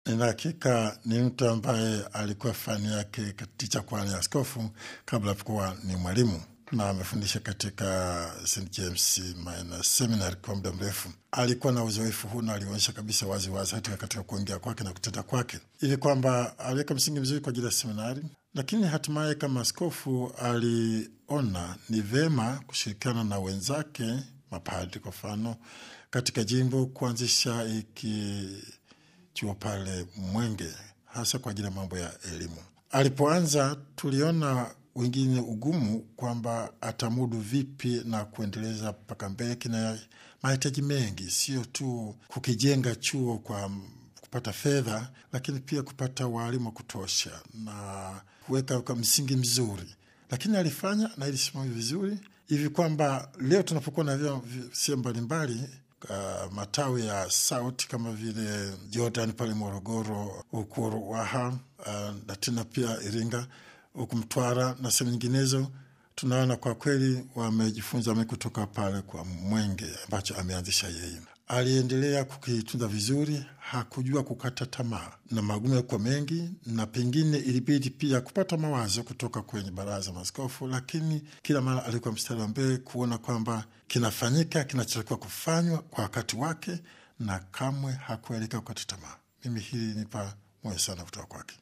nina hakika ni mtu ambaye alikuwa fani yake ticha kwani askofu kabla kuwa ni mwalimu na amefundisha katika St James Minor Seminary kwa muda mrefu. Alikuwa na uzoefu huu na alionyesha kabisa waziwazi wazi hata katika kuongea kwake na kutenda kwake, ili kwamba aliweka msingi mzuri kwa ajili ya seminari. Lakini hatimaye kama askofu aliona ni vema kushirikiana na wenzake mapadri, kwa mfano katika jimbo kuanzisha iki chuo pale Mwenge, hasa kwa ajili ya mambo ya elimu. Alipoanza tuliona wengine ugumu kwamba atamudu vipi na kuendeleza mpaka mbele. Kina mahitaji mengi, sio tu kukijenga chuo kwa kupata fedha, lakini pia kupata waalimu wa kutosha na kuweka kwa msingi mzuri, lakini alifanya na ilisimamia vizuri hivi kwamba leo tunapokuwa na vyuo sehemu mbalimbali Uh, matawi ya sauti kama vile Jordan pale Morogoro, huku Ruaha uh, na tena pia Iringa, huku Mtwara na sehemu nyinginezo, tunaona kwa kweli wamejifunza me kutoka pale kwa Mwenge ambacho ameanzisha yeye. Aliendelea kukitunza vizuri, hakujua kukata tamaa, na magumu yakuwa mengi, na pengine ilibidi pia kupata mawazo kutoka kwenye baraza maaskofu, lakini kila mara alikuwa mstari wa mbele kuona kwamba kinafanyika kinachotakiwa kufanywa kwa wakati wake, na kamwe hakuelekea kukata tamaa. Mimi hili nipa moyo sana kutoka kwake.